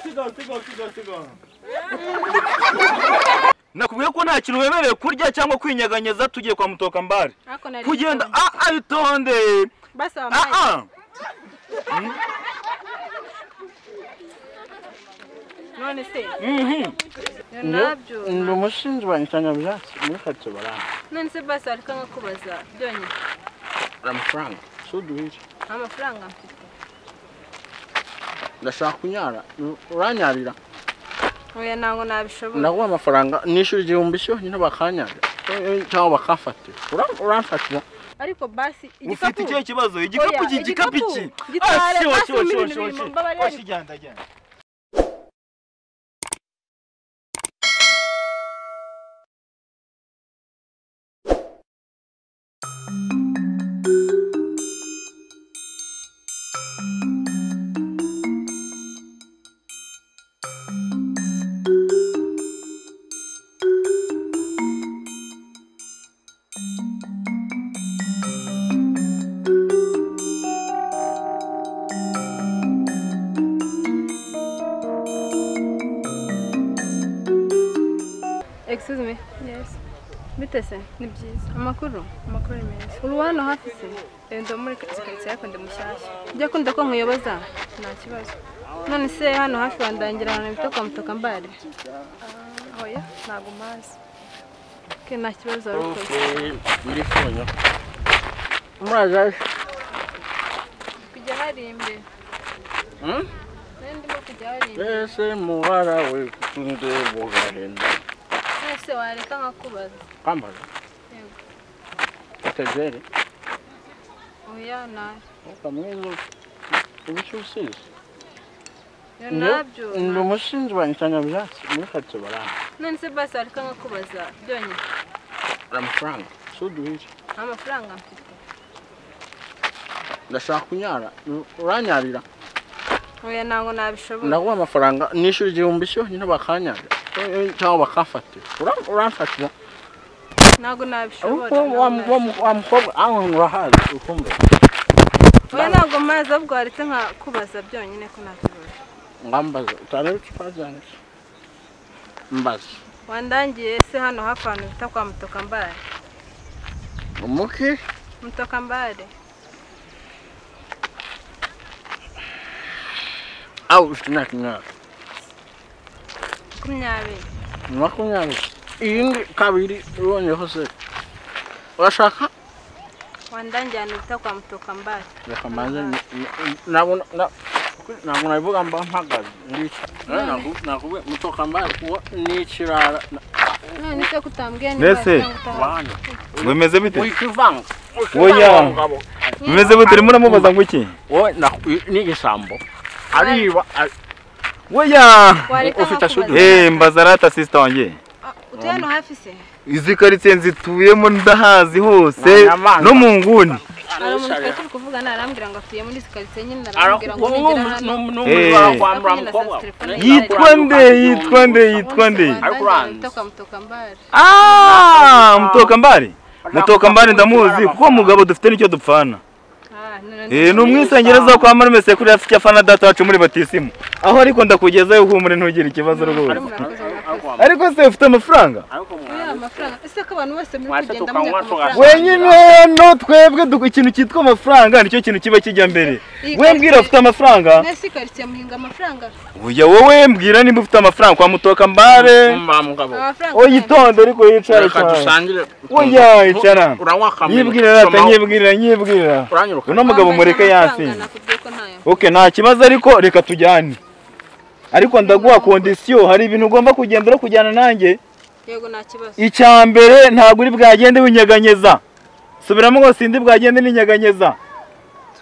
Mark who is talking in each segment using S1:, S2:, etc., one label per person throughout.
S1: sigoro sigoro sigoro sigoro
S2: nakubwiye ko nta kintu wemerewe kurya cyangwa kwinyeganyeza tugiye kwa mutoka mbare
S3: Ariko nari
S2: kugenda
S3: nitoye.
S2: ah ah itonde
S3: basi
S2: ah
S3: wambaye
S2: ah
S3: none se
S2: mhm
S3: nabyo
S4: ndi umushinzi wa insanganyamabyatsi muri karitsiye baranga
S3: none se basi ariko nkakubaza byonyine
S4: hari amafaranga suduhire
S3: nta mafaranga mfite
S4: ndashaka kunyara uranyarira
S3: oya ntabwo nabishobora
S4: ndaguha amafaranga nishyura igihumbi cyonyine bakanyarira Eh, cyangwa bakamfatira Ura- uramfatira
S3: ariko basi
S2: ufite ikihe kibazo igikapu
S3: Oya,
S2: iki igikapu
S3: igikapu.
S2: iki
S3: Gitware,
S2: Ah, shiwa,
S3: basi
S2: shiwa,
S3: ibintu
S2: shiwa,
S3: biri
S2: shiwa,
S3: mu
S2: shiwa.
S3: mbabarira.
S1: oshi genda genda
S3: excuse me
S5: Yes,
S3: bite se
S5: ni byiza.
S3: amakuru
S5: Amakuru ni meza.
S3: uri hano hafi se
S5: Eh, Ndi muri karitsiye ariko ndi mushyashya.
S3: ujya akunda ko nkuyoboza
S5: Nta kibazo.
S3: none se hano hafi wandangira ahantu bita kwa mutoka mbare
S5: Oya, ntabwo mpazi.
S3: ke nta kibazo warukora
S4: muri fonyo muraje
S3: kujya hari imbere
S4: Hmm?
S3: nari ndimo kujya hari imbere
S4: mbese mubara we tunze bugarenda
S3: none se wareka nkakubaza
S4: kwambaza
S3: Yego.
S4: utevere
S3: oya nayo
S4: ukamwiza ubushyusizi
S3: Iyo nabyo
S4: ndi umushinzi wa insanganyamabyatsi muri karitsiye baranga
S3: none se basi wareka nkakubaza byonyine
S4: hari amafaranga suduhire
S3: nta mafaranga mfite
S4: ndashaka kunyara uranyarira
S3: oya ntabwo nabishobora
S4: ndaguha amafaranga nishyura igihumbi cyonyine bakanyarira Eh, cyangwa bakamfatira Ura- uramfatira
S3: ntabwo nabishobora
S4: ariko wa mu- wa mu- wa mukobwa aho urahazi ukumva
S3: oya ntabwo mazi ahubwo waretse nkakubaza byonyine ko nta kibazo
S4: ngambaza utarebe icupa ryanjye mbaza
S3: wandangiye se hano hafi ahantu bita kwa mutoka mbare
S4: umuki
S3: mutoka mbare
S4: aho ufite imyaka imyaka
S3: makumyabiri
S4: ni makumyabiri iyindi kabiri ibonyeho se urashaka
S3: wandangiye ahantu bita kwa mutoka mbare
S4: reka mbanze ni- ni- nabona na- ntabwo nabivuga mba mpagaze ndiki nakubwiye mutoka mbaye kuba n'ikirara
S3: none se kutambwiye
S2: Mbese?
S4: wanyu
S2: bimeze bite
S4: wikivanga
S2: Oya.
S4: wikivanga ngabo
S2: bimeze bite urimo uramubaza ngo iki
S4: wowe naku- n'igisambo ariba ari-
S2: weya
S3: wareka
S4: Ufite ashudi?
S3: nkakubaza
S2: Eh, mbaza rata sisita wanjye
S3: Ah, utuye hano hafi se
S2: izi karitsiye nzituyemo ndahazi hose
S4: Nanyamanga.
S2: no mu nguni
S3: hari umuntu twari turi kuvugana arambwira ngo atuye muri izi karitsiye nyine arambwira ngo nugera hano
S2: Eh. yitwa nde yitwa nde yitwa nde
S3: ariko
S4: uranzi.
S3: uranze kwa mutoka mbare
S2: Ah, mutoka mbari mutoka mbari ndamuzi kuko mugabo dufite nicyo dupfana
S3: ah none
S2: Eh, ni umwisengereza kwa marume sekuru yafite icyo afana data wacu muri batisimu aho ariko ndakugezayo uhumure ntugire ikibazo rwose ariko se ufite amafaranga
S3: oya amafaranga ese ko abantu bose muri
S4: Mwase
S3: kugenda muri
S4: tukanywa,
S3: amafaranga
S4: tukanywa.
S2: wenyine no twebwe duk- ikintu cyitwa amafaranga nicyo kintu kiba kijya mbere
S3: Iyi
S2: wembwira
S3: karitsiye-
S2: ufite amafaranga
S3: nese karitsiye muhinga amafaranga
S2: Oya wowe mbwira nimba ufite amafaranga kwa mutoka mbare
S4: mugabo
S3: amafaranga
S2: oyitonde ariko yicare
S4: reka
S2: cyane
S4: dusangire
S2: Oya, yicara.
S4: uranywa kamwe
S2: yibwirira rata
S4: somaho.
S2: nyibwirira nyibwirira
S4: uranyiruka
S2: uno mugabo mureke
S3: yansi
S2: yansinze
S3: nakubwiye ko ntayo
S2: ok nta kibazo ariko reka tujyane ariko ndaguha kondisiyo hari ibintu ugomba kugenda uri kujyana nanjye
S3: yego nta kibazo
S2: icya mbere ntabwo uri bwagende winyeganyeza subiramo ngo sindi bwagende ninyeganyeza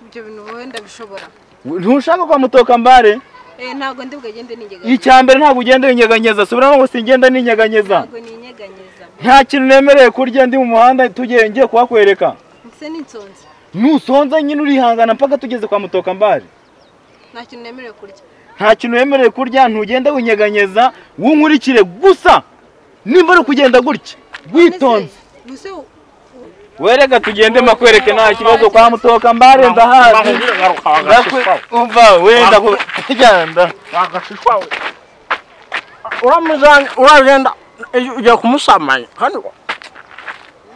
S3: ibyo bintu wenda bishobora
S2: ntushaka kwa mutoka mbare
S3: eh ntabwo ndi bwagende nigega
S2: icya mbere ntabwo ugenda winyeganyeza subiramo ngo singenda ninyeganyeza
S3: ntabwo ninyeganyeza
S2: nta kintu nemereye kurya ndi mu muhanda tugiye ngiye kuhakwereka
S3: ndetse n'insonzi
S2: nusonza nyine urihangana mpaka tugeze kwa mutoka mbare
S3: nta kintu nemerewe kurya
S2: nta kintu wemerewe kurya ntugenda winyeganyeza wunkurikire gusa nimba uri kugenda gutya
S3: None se,
S2: witonze
S3: nuse u- u-
S2: wereka tugende makwereke nta kibazo kwa mutoka mbare ndahazi
S4: Bakubwira garuka
S2: Ndakwe-
S4: bagashishwawe.
S2: umva wenda ku- kugenda
S4: Bagashishwawe. Uramuzana uragenda iyo ugiye kumusamanya kandi wa-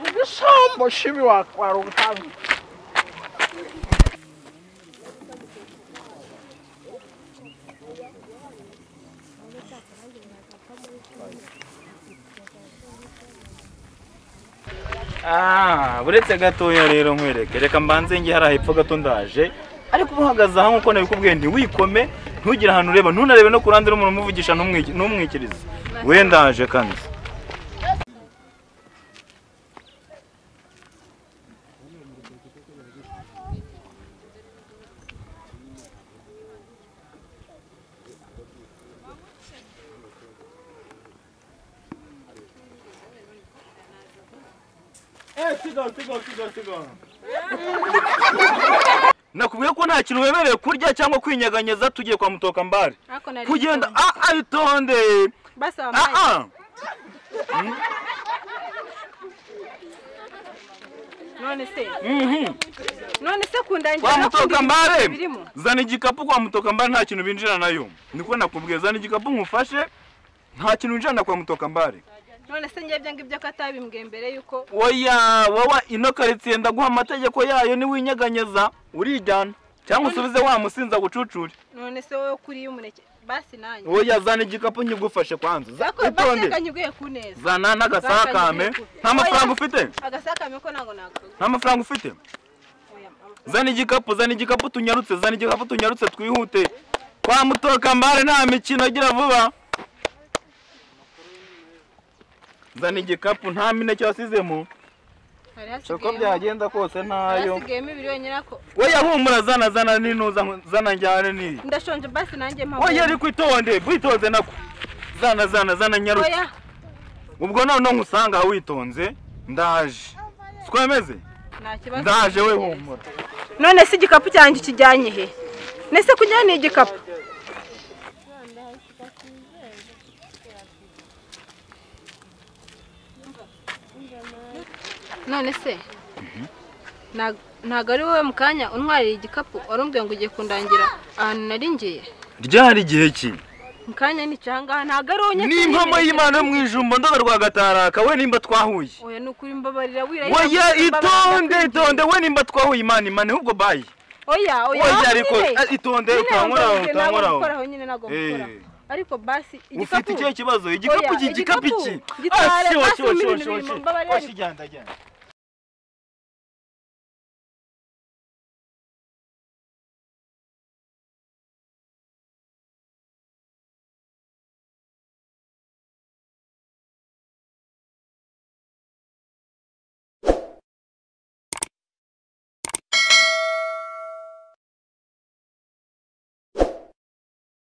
S4: igisambo kibi wakwara ubutazi.
S2: Ah, buretse gatoya rero nkwereke reka mbanze nge hari hepfo gato ndaje ariko uba uhagaze aha nk'uko nabikubwiye ntiwikome ntugire ahantu ureba ntunarebe no ku ruhande rumwe umuvugisha ntumwiki- ntumwikirize we ndaje kandi
S1: Eh, sigaho, sigaho, sigaho, sigaho.
S2: nakubwiye ko nta kintu wemerewe kurya cyangwa kwinyeganyeza tugiye kwa mutoka mbare
S3: Ariko nari-
S2: kugenda ah ah itonde
S3: Basi
S2: ah
S3: wambaye.
S2: ah
S3: None se
S2: mhm
S3: none se kundangira
S2: kwa
S3: no
S2: mutoka
S3: kundi-
S2: mbare
S3: birimo.
S2: zana igikapu kwa mutoka mbare nta kintu binjira nayo niko nakubwiye zana igikapu nkufashe nta kintu winjirana kwa mutoka mbare
S3: none se njye ibyo ngibyo ko atabimbwiye mbere yuko
S2: oya wowe ino karitsiye ndaguha amategeko yayo niwinyeganyeza urijyana cyangwa usubize wa musinza gucucure
S3: none se wowe kuriye umuneke basi nanjye
S2: oya zana igikapu nkigufashe kwanza za-
S3: Zako- basi
S2: utonde
S3: reka nyiguhe ku neza
S2: zana n'agasakame nta mafaranga ufite
S3: agasakame ko ntago nakaguha
S2: nta mafaranga ufite
S3: Oya, amafaranga.
S2: zana igikapu zana igikapu tunyarutse zana igikapu tunyarutse twihute kwa mutoka mbare nta mikino agira vuba zana igikapu nta mineke wasizemo
S3: hari
S2: uko
S3: hasigayemo
S2: byagenda kose
S3: hari
S2: ntayo
S3: hasigayemo ibiri wenyine ariko
S2: we yahumura zana zana ninuza zana njyane niyi
S3: ndashonje basi nanjye mpamo
S2: we yari kwitonde witonze nako zana zana zana nyarutse
S3: oya
S2: ubwo noneho nkusanga aho witonze ndaje twemeze
S3: nta kibazo
S2: ndaje we humura
S3: none se igikapu cyanjye ukijyanye he nese kujyana igikapu none se nta- ntago ari wowe mu kanya untwarira igikapu wari umbwiye ngo ugiye kundangira ahantu nari ngiye
S2: ryari igihe ki
S3: mu kanya nicyo ahangaha ntago ari wowe
S2: ni impamo y'imana yo mu ijumba ndoga rwa gataraka we nimba twahuye
S3: oya ni ukuri mbabarira wirahira
S2: oya
S3: mbabarira.
S2: itonde itonde we nimba twahuye imana imana ahubwo bayi
S3: oya oya
S2: oya ariko
S3: nyine.
S2: eh, itonde
S3: Nyine
S2: utankoraho
S3: ntabwo
S2: utankoraho
S3: gukoraho, nyine ntabwo gukoraho.
S2: Eh.
S3: ariko basi
S2: ufite
S3: igikapu
S2: ikihe kibazo igikapu
S3: Oya,
S2: iki igikapu
S3: igikapu
S2: iki
S3: gitwara basi mu bintu biri mu mbabare.
S1: Washi igenda, igenda.